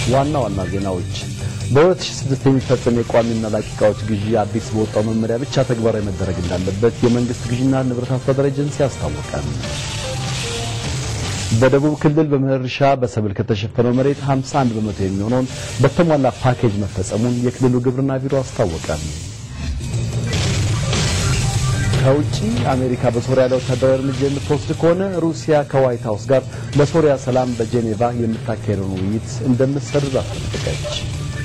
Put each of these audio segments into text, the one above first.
ዋና ዋና ዜናዎች በ2006 የሚፈጸም የቋሚና ላቂ ዕቃዎች ግዢ አዲስ በወጣው መመሪያ ብቻ ተግባራዊ መደረግ እንዳለበት የመንግስት ግዢና ንብረት አስተዳደር ኤጀንሲ አስታወቀ። በደቡብ ክልል በመኸር እርሻ በሰብል ከተሸፈነው መሬት 51 በመቶ የሚሆነውን በተሟላ ፓኬጅ መፈጸሙን የክልሉ ግብርና ቢሮ አስታወቀ። ከውጪ አሜሪካ በሶሪያ ላይ ወታደራዊ እርምጃ የምትወስድ ከሆነ ሩሲያ ከዋይት ሀውስ ጋር ለሶሪያ ሰላም በጄኔቫ የምታካሄደውን ውይይት እንደምትሰርዝ አስጠነቀቀች።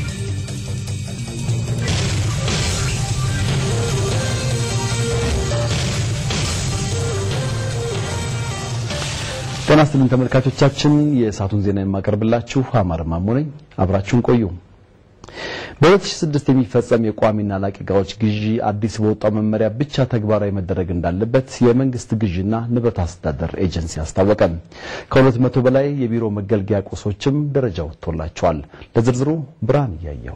ጤና ይስጥልኝ ተመልካቾቻችን፣ የሰዓቱን ዜና የማቀርብላችሁ አማር ማሞ ነኝ። አብራችሁን ቆዩ። በ2006 የሚፈጸም የቋሚና ላቂ ዕቃዎች ግዢ አዲስ በወጣው መመሪያ ብቻ ተግባራዊ መደረግ እንዳለበት የመንግስት ግዢና ንብረት አስተዳደር ኤጀንሲ አስታወቀ። ከሁለት መቶ በላይ የቢሮ መገልገያ ቁሶችም ደረጃ ወጥቶላቸዋል። ለዝርዝሩ ብርሃን እያየው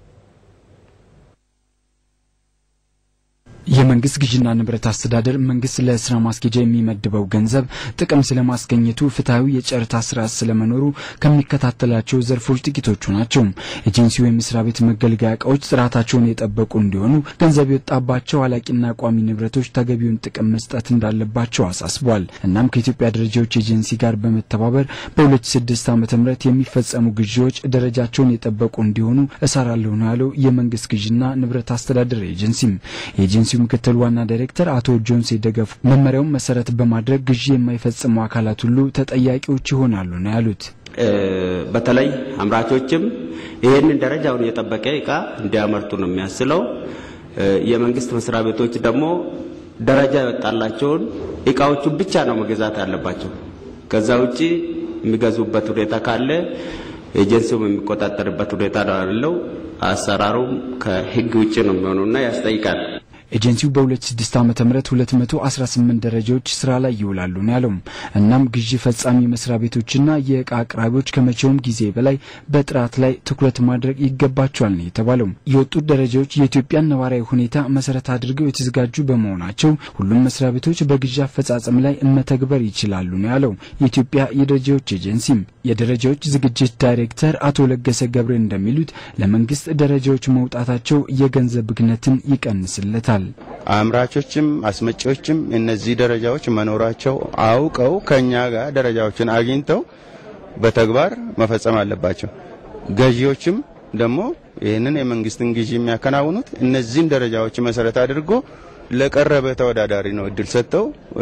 የመንግስት ግዥና ንብረት አስተዳደር መንግስት ለስራ ማስኬጃ የሚመድበው ገንዘብ ጥቅም ስለማስገኘቱ ፍትሐዊ የጨረታ ስርዓት ስለመኖሩ ከሚከታተላቸው ዘርፎች ጥቂቶቹ ናቸው። ኤጀንሲው የመስሪያ ቤት መገልገያ እቃዎች ጥራታቸውን የጠበቁ እንዲሆኑ ገንዘብ የወጣባቸው አላቂና ቋሚ ንብረቶች ተገቢውን ጥቅም መስጠት እንዳለባቸው አሳስቧል። እናም ከኢትዮጵያ ደረጃዎች ኤጀንሲ ጋር በመተባበር በ2006 ዓ ም የሚፈጸሙ ግዢዎች ደረጃቸውን የጠበቁ እንዲሆኑ እሰራለሁ ነው ያለው የመንግስት ግዥና ንብረት አስተዳደር ኤጀንሲም ኤጀንሲ ምክትል ዋና ዳይሬክተር አቶ ጆንሴ ደገፉ መመሪያውን መሰረት በማድረግ ግዢ የማይፈጽሙ አካላት ሁሉ ተጠያቂዎች ይሆናሉ ነው ያሉት። በተለይ አምራቾችም ይህንን ደረጃውን የጠበቀ እቃ እንዲያመርቱ ነው የሚያስለው። የመንግስት መስሪያ ቤቶች ደግሞ ደረጃ የወጣላቸውን እቃዎቹን ብቻ ነው መገዛት ያለባቸው። ከዛ ውጪ የሚገዙበት ሁኔታ ካለ ኤጀንሲውም የሚቆጣጠርበት ሁኔታ ነው ያለው። አሰራሩም ከህግ ውጭ ነው የሚሆኑና ያስጠይቃል። ኤጀንሲው በ2006 ዓ ም 218 ደረጃዎች ስራ ላይ ይውላሉ ነው ያለው። እናም ግዢ ፈጻሚ መስሪያ ቤቶችና የእቃ አቅራቢዎች ከመቼውም ጊዜ በላይ በጥራት ላይ ትኩረት ማድረግ ይገባቸዋል ነው የተባለው። የወጡት ደረጃዎች የኢትዮጵያን ነባራዊ ሁኔታ መሰረት አድርገው የተዘጋጁ በመሆናቸው ሁሉም መስሪያ ቤቶች በግዢ አፈጻጸም ላይ መተግበር ይችላሉ ነው ያለው የኢትዮጵያ የደረጃዎች ኤጀንሲም። የደረጃዎች ዝግጅት ዳይሬክተር አቶ ለገሰ ገብረ እንደሚሉት ለመንግስት ደረጃዎች መውጣታቸው የገንዘብ ብክነትን ይቀንስለታል። አምራቾችም አስመጪዎችም እነዚህ ደረጃዎች መኖራቸው አውቀው ከኛ ጋር ደረጃዎችን አግኝተው በተግባር መፈጸም አለባቸው። ገዢዎችም ደግሞ ይህንን የመንግስትን ግዢ የሚያከናውኑት እነዚህን ደረጃዎች መሰረት አድርጎ ለቀረበ ተወዳዳሪ ነው እድል ሰጥተው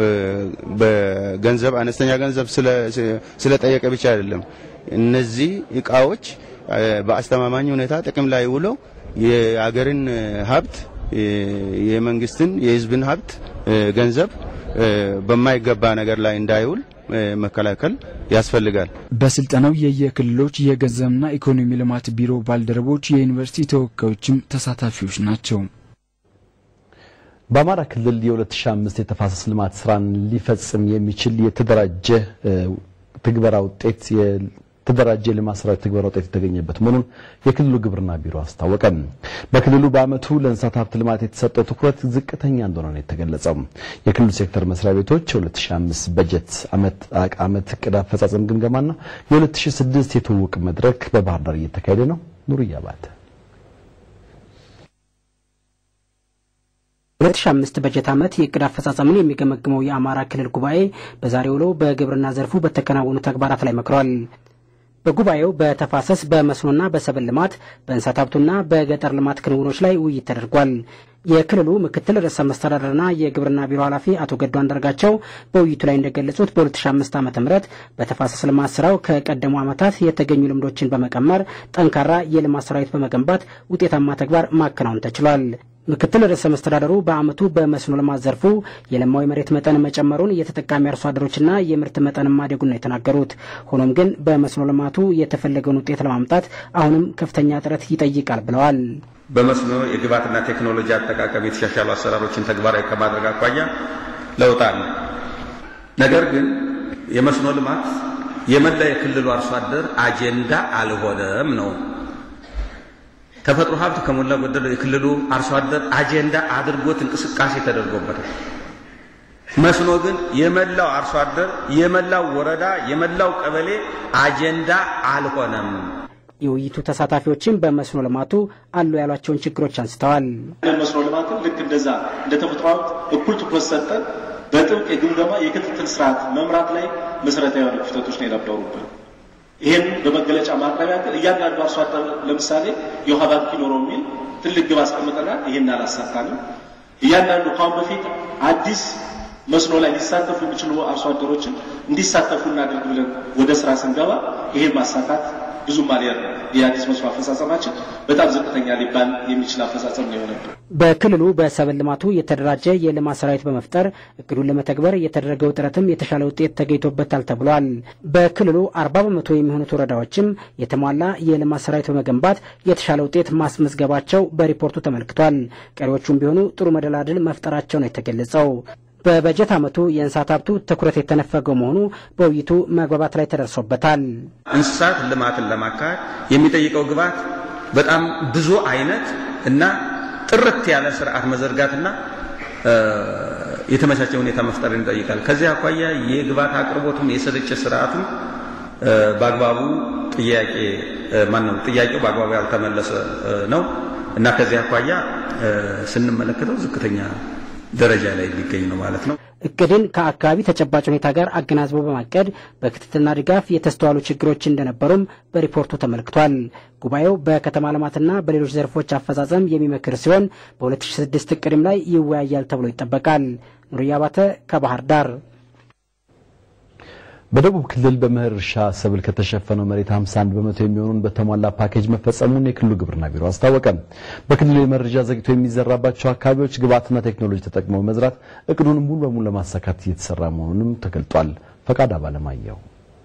በገንዘብ አነስተኛ ገንዘብ ስለጠየቀ ብቻ አይደለም። እነዚህ እቃዎች በአስተማማኝ ሁኔታ ጥቅም ላይ ውለው የአገርን ሀብት የመንግስትን የህዝብን ሀብት ገንዘብ በማይገባ ነገር ላይ እንዳይውል መከላከል ያስፈልጋል። በስልጠናው የየክልሎች የገንዘብና ኢኮኖሚ ልማት ቢሮ ባልደረቦች፣ የዩኒቨርሲቲ ተወካዮችም ተሳታፊዎች ናቸው። በአማራ ክልል የ2005 የተፋሰስ ልማት ስራን ሊፈጽም የሚችል የተደራጀ ትግበራ ውጤት የተደራጀ የልማት ስራዎች ትግበራ ውጤት የተገኘበት መሆኑን የክልሉ ግብርና ቢሮ አስታወቀ። በክልሉ በዓመቱ ለእንስሳት ሀብት ልማት የተሰጠው ትኩረት ዝቅተኛ እንደሆነ ነው የተገለጸው። የክልሉ ሴክተር መስሪያ ቤቶች የ2005 በጀት ዓመት እቅድ አፈጻጸም ግምገማና የ2006 የትውውቅ መድረክ በባህር ዳር እየተካሄደ ነው። ኑርያ ባተ 2005 በጀት ዓመት የእቅድ አፈጻጸምን የሚገመግመው የአማራ ክልል ጉባኤ በዛሬው ውሎ በግብርና ዘርፉ በተከናወኑ ተግባራት ላይ መክሯል። በጉባኤው በተፋሰስ በመስኖና በሰብል ልማት በእንስሳት ሀብቱና በገጠር ልማት ክንውኖች ላይ ውይይት ተደርጓል። የክልሉ ምክትል ርዕሰ መስተዳደርና የግብርና ቢሮ ኃላፊ አቶ ገዱ አንዳርጋቸው በውይይቱ ላይ እንደገለጹት በ2005 ዓ ም በተፋሰስ ልማት ስራው ከቀደሙ ዓመታት የተገኙ ልምዶችን በመቀመር ጠንካራ የልማት ሰራዊት በመገንባት ውጤታማ ተግባር ማከናወን ተችሏል። ምክትል ርዕሰ መስተዳደሩ በዓመቱ በመስኖ ልማት ዘርፉ የለማው የመሬት መጠን መጨመሩን የተጠቃሚ አርሶ አደሮችና የምርት መጠን ማደጉን ነው የተናገሩት። ሆኖም ግን በመስኖ ልማቱ የተፈለገውን ውጤት ለማምጣት አሁንም ከፍተኛ ጥረት ይጠይቃል ብለዋል። በመስኖ የግብዓትና ቴክኖሎጂ አጠቃቀም የተሻሻሉ አሰራሮችን ተግባራዊ ከማድረግ አኳያ ለውጥ አለ። ነገር ግን የመስኖ ልማት የመላ የክልሉ አርሶ አደር አጀንዳ አልሆነም ነው ተፈጥሮ ሀብት ከሞላ ጎደል የክልሉ አርሶ አደር አጀንዳ አድርጎት እንቅስቃሴ ተደርጎበታል። መስኖ ግን የመላው አርሶ አደር፣ የመላው ወረዳ፣ የመላው ቀበሌ አጀንዳ አልሆነም። የውይይቱ ተሳታፊዎችም በመስኖ ልማቱ አሉ ያሏቸውን ችግሮች አንስተዋል። መስኖ ልማትን ልክ እንደዛ እንደ ተፈጥሮ ሀብት እኩል ትኩረት ሰጠን በጥብቅ የግምገማ የክትትል ስርዓት መምራት ላይ መሰረታዊ የሆኑ ክፍተቶች ነው የነበሩብን። ይህን በመገለጫ ማቅረቢያ ግን እያንዳንዱ አርሶ አደር ለምሳሌ የውሃ ባንክ ይኖረው የሚል ትልቅ ግብ አስቀምጠናል። ይህን አላሳካንም። እያንዳንዱ ከአሁን በፊት አዲስ መስኖ ላይ ሊሳተፉ የሚችሉ አርሶ አደሮችን እንዲሳተፉ እናደርግ ብለን ወደ ስራ ስንገባ ይሄን ማሳካት ብዙም አልያር የአዲስ መስኖ አፈጻጸማችን በጣም ዝቅተኛ ሊባል የሚችል አፈጻጸም ነው የሆነብን። በክልሉ በሰብል ልማቱ የተደራጀ የልማት ሰራዊት በመፍጠር እቅዱን ለመተግበር የተደረገው ጥረትም የተሻለ ውጤት ተገኝቶበታል ተብሏል። በክልሉ አርባ በመቶ የሚሆኑት ወረዳዎችም የተሟላ የልማት ሰራዊት በመገንባት የተሻለ ውጤት ማስመዝገባቸው በሪፖርቱ ተመልክቷል። ቀሪዎቹም ቢሆኑ ጥሩ መደላድል መፍጠራቸው ነው የተገለጸው። በበጀት ዓመቱ የእንስሳት ሀብቱ ትኩረት የተነፈገው መሆኑ በውይይቱ መግባባት ላይ ተደርሶበታል። እንስሳት ልማትን ለማካሄድ የሚጠይቀው ግብዓት በጣም ብዙ አይነት እና ጥርት ያለ ስርዓት መዘርጋትና የተመቻቸ ሁኔታ መፍጠርን ይጠይቃል። ከዚህ አኳያ የግብዓት አቅርቦቱም የስርጭት ስርዓቱም በአግባቡ ጥያቄ ማነው ጥያቄው በአግባቡ ያልተመለሰ ነው እና ከዚህ አኳያ ስንመለከተው ዝቅተኛ ደረጃ ላይ የሚገኝ ነው ማለት ነው። እቅድን ከአካባቢ ተጨባጭ ሁኔታ ጋር አገናዝቦ በማቀድ በክትትልና ድጋፍ የተስተዋሉ ችግሮች እንደነበሩም በሪፖርቱ ተመልክቷል። ጉባኤው በከተማ ልማትና በሌሎች ዘርፎች አፈጻጸም የሚመክር ሲሆን በ2006 እቅድም ላይ ይወያያል ተብሎ ይጠበቃል። ኑርያ ባተ ከባህር ዳር። በደቡብ ክልል በመኸር እርሻ ሰብል ከተሸፈነው መሬት 51 በመቶ የሚሆኑን በተሟላ ፓኬጅ መፈጸሙን የክልሉ ግብርና ቢሮ አስታወቀ። በክልሉ የመረጃ ዘግቶ የሚዘራባቸው አካባቢዎች ግብዓትና ቴክኖሎጂ ተጠቅመው መዝራት እቅዱን ሙሉ በሙሉ ለማሳካት እየተሰራ መሆኑንም ተገልጧል። ፈቃድ አባለማየሁ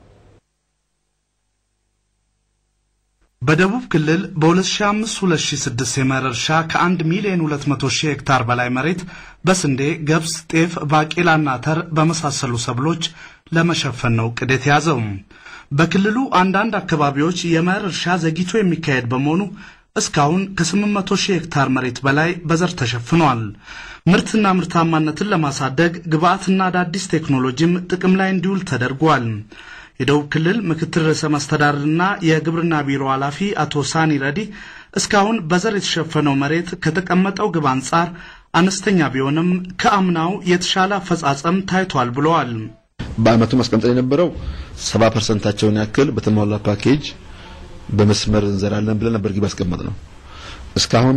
በደቡብ ክልል በ2005-2006 የመኸር እርሻ ከ1 ሚሊዮን 200 ሺህ ሄክታር በላይ መሬት በስንዴ፣ ገብስ፣ ጤፍ፣ ባቄላና አተር በመሳሰሉ ሰብሎች ለመሸፈን ነው እቅድ የተያዘው። በክልሉ አንዳንድ አካባቢዎች የመኸር እርሻ ዘግይቶ የሚካሄድ በመሆኑ እስካሁን ከ800 ሺህ ሄክታር መሬት በላይ በዘር ተሸፍኗል። ምርትና ምርታማነትን ለማሳደግ ግብዓትና አዳዲስ ቴክኖሎጂም ጥቅም ላይ እንዲውል ተደርጓል። የደቡብ ክልል ምክትል ርዕሰ መስተዳድርና የግብርና ቢሮ ኃላፊ አቶ ሳኒ ረዲ እስካሁን በዘር የተሸፈነው መሬት ከተቀመጠው ግብ አንጻር አነስተኛ ቢሆንም ከአምናው የተሻለ አፈጻጸም ታይቷል ብለዋል። በአመቱ ማስቀምጠን የነበረው ሰባ ፐርሰንታቸውን ያክል በተሟላ ፓኬጅ በመስመር እንዘራለን ብለን ነበር ግብ ያስቀመጥ ነው። እስካሁን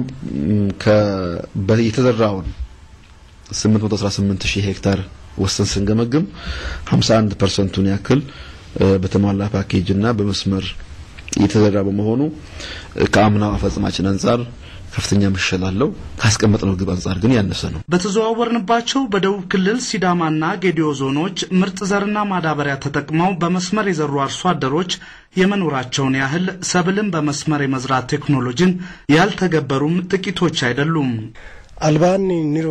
የተዘራውን 818 ሺህ ሄክታር ወሰን ስንገመግም 51 ፐርሰንቱን ያክል በተሟላ ፓኬጅ እና በመስመር የተዘራ በመሆኑ ከአምናው አፈጽማችን አንጻር ከፍተኛ መሻሻል አለው። ካስቀመጥነው ግብ አንጻር ግን ያነሰ ነው። በተዘዋወርንባቸው በደቡብ ክልል ሲዳማና ጌዲዮ ዞኖች ምርጥ ዘርና ማዳበሪያ ተጠቅመው በመስመር የዘሩ አርሶ አደሮች የመኖራቸውን ያህል ሰብልን በመስመር የመዝራት ቴክኖሎጂን ያልተገበሩም ጥቂቶች አይደሉም። አልባኒ ኒሮ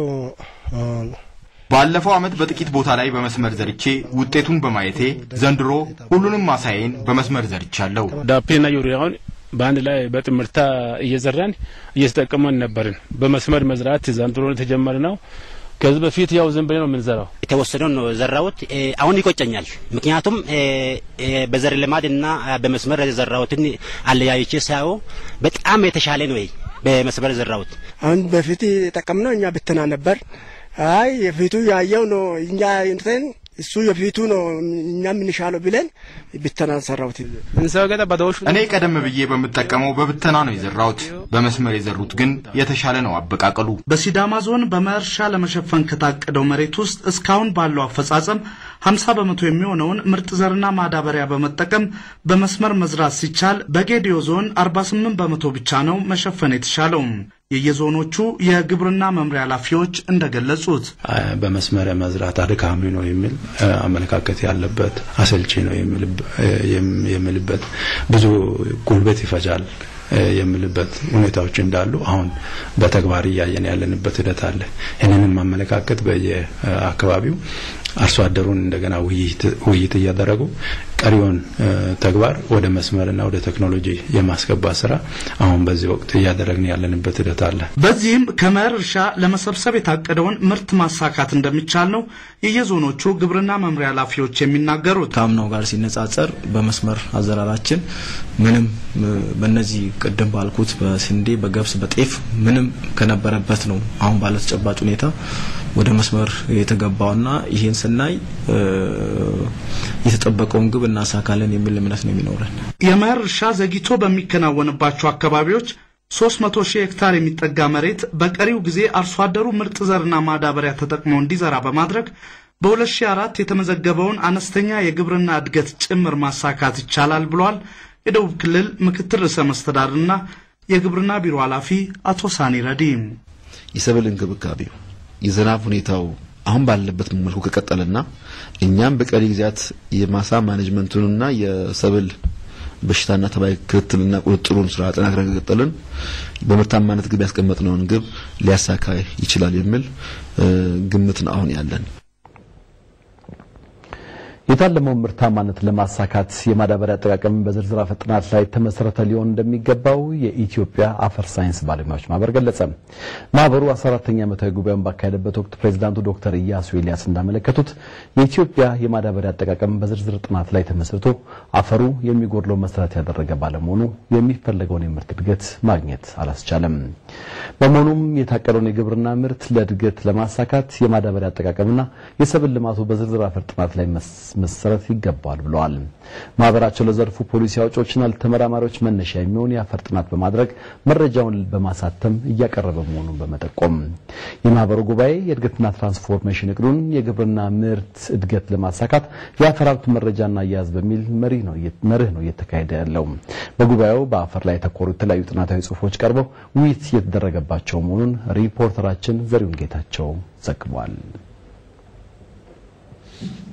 ባለፈው ዓመት በጥቂት ቦታ ላይ በመስመር ዘርቼ ውጤቱን በማየቴ ዘንድሮ ሁሉንም ማሳዬን በመስመር ዘርቻለሁ። ዳፔና ዩሪያውን በአንድ ላይ በጥምርታ እየዘራን እየተጠቀመን ነበርን። በመስመር መዝራት ዘንድሮ የተጀመረ ነው። ከዚህ በፊት ያው ዝም ብለን ነው የምንዘራው። የተወሰነውን ነው ዘራሁት። አሁን ይቆጨኛል። ምክንያቱም በዘር ልማድ እና በመስመር የዘራሁትን አለያይቼ ሳየው በጣም የተሻለ ነው በመስመር የዘራሁት። አሁን በፊት የጠቀምነው እኛ ብትና ነበር። አይ የፊቱ ያየው ነው እኛ እንትን እሱ የፊቱ ነው እኛ የምንሻለው ብለን ብተና ሰራሁት። እኔ ቀደም ብዬ በምጠቀመው በብተና ነው የዘራሁት። በመስመር የዘሩት ግን የተሻለ ነው አበቃቀሉ። በሲዳማ ዞን በመኸር እርሻ ለመሸፈን ከታቀደው መሬት ውስጥ እስካሁን ባለው አፈጻጸም 50 በመቶ የሚሆነውን ምርጥ ዘርና ማዳበሪያ በመጠቀም በመስመር መዝራት ሲቻል በጌዲዮ ዞን 48 በመቶ ብቻ ነው መሸፈን የተሻለው። የየዞኖቹ የግብርና መምሪያ ኃላፊዎች እንደገለጹት በመስመር መዝራት አድካሚ ነው የሚል አመለካከት ያለበት አሰልቺ ነው የሚልበት ብዙ ጉልበት ይፈጃል የምልበት ሁኔታዎች እንዳሉ አሁን በተግባር እያየን ያለንበት ሂደት አለ። ይህንንም አመለካከት በየአካባቢው አርሶ አደሩን እንደገና ውይይት እያደረጉ ቀሪውን ተግባር ወደ መስመርና ወደ ቴክኖሎጂ የማስገባት ስራ አሁን በዚህ ወቅት እያደረግን ያለንበት ሂደት አለ። በዚህም ከመኸር እርሻ ለመሰብሰብ የታቀደውን ምርት ማሳካት እንደሚቻል ነው የየዞኖቹ ግብርና መምሪያ ኃላፊዎች የሚናገሩት። ከአምናው ጋር ሲነጻጸር በመስመር አዘራራችን ምንም በእነዚህ ቅድም ባልኩት በስንዴ፣ በገብስ፣ በጤፍ ምንም ከነበረበት ነው አሁን ባለ ተጨባጭ ሁኔታ ወደ መስመር የተገባውና ይሄን ስናይ የተጠበቀውን ግብ እናሳካለን የሚል እምነት ነው የሚኖረን። የመኸር እርሻ ዘግይቶ በሚከናወንባቸው አካባቢዎች 300 ሺህ ሄክታር የሚጠጋ መሬት በቀሪው ጊዜ አርሶ አደሩ ምርጥ ዘርና ማዳበሪያ ተጠቅሞ እንዲዘራ በማድረግ በ2004 የተመዘገበውን አነስተኛ የግብርና እድገት ጭምር ማሳካት ይቻላል ብሏል የደቡብ ክልል ምክትል ርዕሰ መስተዳድርና የግብርና ቢሮ ኃላፊ አቶ ሳኒ ረዲም። የሰብል እንክብካቤው የዝናብ ሁኔታው አሁን ባለበት መልኩ ከቀጠለና እኛም በቀሪ ጊዜያት የማሳ ማኔጅመንቱንና የሰብል በሽታና ተባይ ክትትልና ቁጥጥሩን ስራ አጠናክረን ከቀጠልን በምርታማነት ግብ ያስቀመጥነውን ግብ ሊያሳካ ይችላል የሚል ግምትን አሁን ያለን። የታለመውን ምርታማነት ለማሳካት የማዳበሪያ አጠቃቀም በዝርዝር አፈ ጥናት ላይ ተመሰረተ ሊሆን እንደሚገባው የኢትዮጵያ አፈር ሳይንስ ባለሙያዎች ማህበር ገለጸ። ማህበሩ 14ኛ ዓመታዊ ጉባኤውን ባካሄደበት ወቅት ፕሬዚዳንቱ ዶክተር ኢያሱ ኤልያስ እንዳመለከቱት የኢትዮጵያ የማዳበሪያ አጠቃቀም በዝርዝር ጥናት ላይ ተመስርቶ አፈሩ የሚጎድለው መሰረት ያደረገ ባለመሆኑ የሚፈለገውን የምርት እድገት ማግኘት አላስቻለም። በመሆኑም የታቀደውን የግብርና ምርት ለእድገት ለማሳካት የማዳበሪያ አጠቃቀምና የሰብል ልማቱ በዝርዝር አፈር ጥናት ላይ መሰረት ይገባል ብለዋል። ማህበራቸው ለዘርፉ ፖሊሲ አውጪዎችና ተመራማሪዎች መነሻ የሚሆን የአፈር ጥናት በማድረግ መረጃውን በማሳተም እያቀረበ መሆኑን በመጠቆም የማህበሩ ጉባኤ የእድገትና ትራንስፎርሜሽን እቅዱን የግብርና ምርት እድገት ለማሳካት የአፈር ሀብት መረጃና አያያዝ በሚል መርህ ነው እየተካሄደ ያለው። በጉባኤው በአፈር ላይ የተኮሩ የተለያዩ ጥናታዊ ጽሁፎች ቀርበው ውይይት እየተደረገባቸው መሆኑን ሪፖርተራችን ዘሪሁን ጌታቸው ዘግቧል።